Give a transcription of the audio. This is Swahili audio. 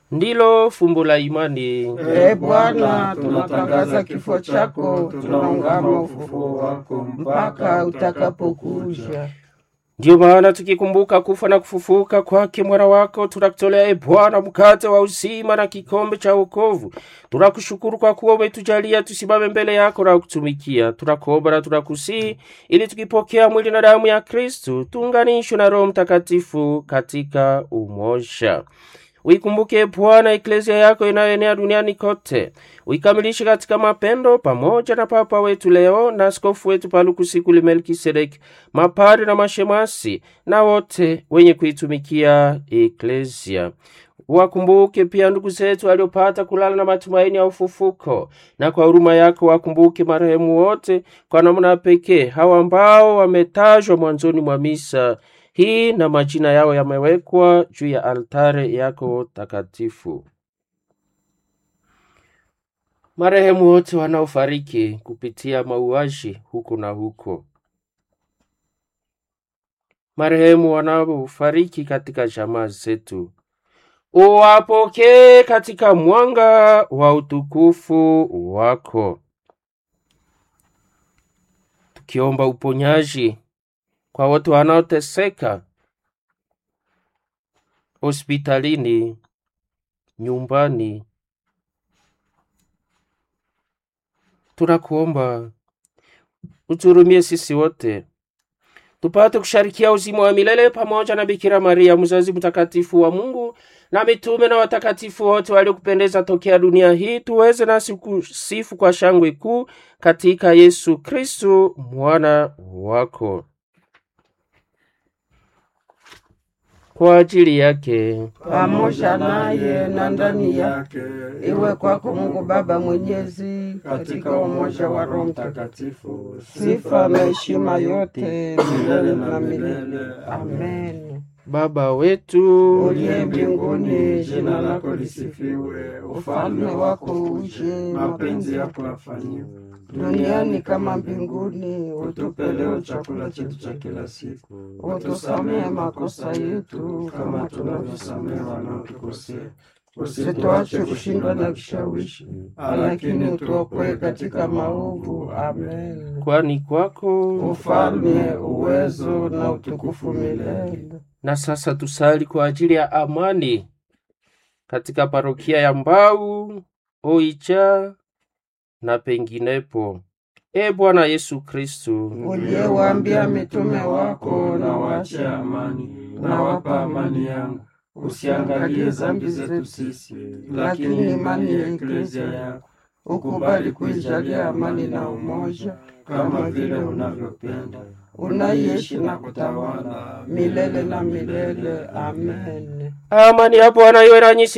ndilo fumbo la imani. Ee Bwana, tunatangaza kifo chako, tunaungama ufufuo wako mpaka utakapokuja. Ndiyo maana tukikumbuka kufa na kufufuka kwake mwana wako, tunakutolea e Bwana mkate wa uzima na kikombe cha wokovu. Tunakushukuru kwa kuwa umetujalia tusimame mbele yako na kutumikia. Tunakuomba na tunakusihi ili tukipokea mwili na damu ya Kristu tuunganishwe na Roho Mtakatifu katika umoja. Uikumbuke Bwana eklesia yako inayoenea duniani kote, uikamilishe katika mapendo, pamoja na Papa wetu Leo na askofu wetu Palukusikuli Melkisedeki, mapari na mashemasi na wote wenye kuitumikia eklesia. Wakumbuke pia ndugu zetu waliopata kulala na matumaini ya ufufuko, na kwa huruma yako wakumbuke marehemu wote, kwa namna pekee hawa ambao wametajwa mwanzoni mwa misa hii na majina yao yamewekwa juu ya altare yako takatifu. Marehemu wote wanaofariki kupitia mauaji huko na huko, marehemu wanaofariki katika jamaa zetu, uwapokee katika mwanga wa utukufu wako, tukiomba uponyaji kwa wote wanaoteseka hospitalini, nyumbani. Tunakuomba uturumie sisi wote tupate kusharikia uzima wa milele pamoja na Bikira Maria mzazi mtakatifu wa Mungu na mitume na watakatifu wote waliokupendeza tokea dunia hii, tuweze nasi kusifu kwa shangwe kuu katika Yesu Kristu mwana wako. Kwa ajili yake pamoja naye na ndani yake, iwe kwako Mungu Baba Mwenyezi, katika umoja wa Roho Mtakatifu, sifa na heshima yote milele na milele. Amen. Baba wetu Uliye mbinguni, jina lako lisifiwe, ufalme wako uje, mapenzi yako yafanyiwe duniani kama mbinguni. Utupe leo chakula chetu cha kila siku, utusamehe makosa yetu kama tunavyosamehe wanaotukosea, usituache kushindwa na kishawishi, lakini utuokoe katika maovu. Amen. kwani kwako Ufalme, uwezo na utukufu milele. na sasa tusali kwa ajili ya amani katika parokia ya Mbau, Oicha na penginepo. E Bwana Yesu Kristu, uliyewaambia mitume wako, na waachie amani, na wapa amani yangu. Usiangalie dhambi zetu sisi, lakini imani ya eklezia yako. Ukubali kuijalia amani na umoja, kama vile unavyopenda, unaishi na kutawala milele na milele. Amen. amani ya Bwana iwe nanyi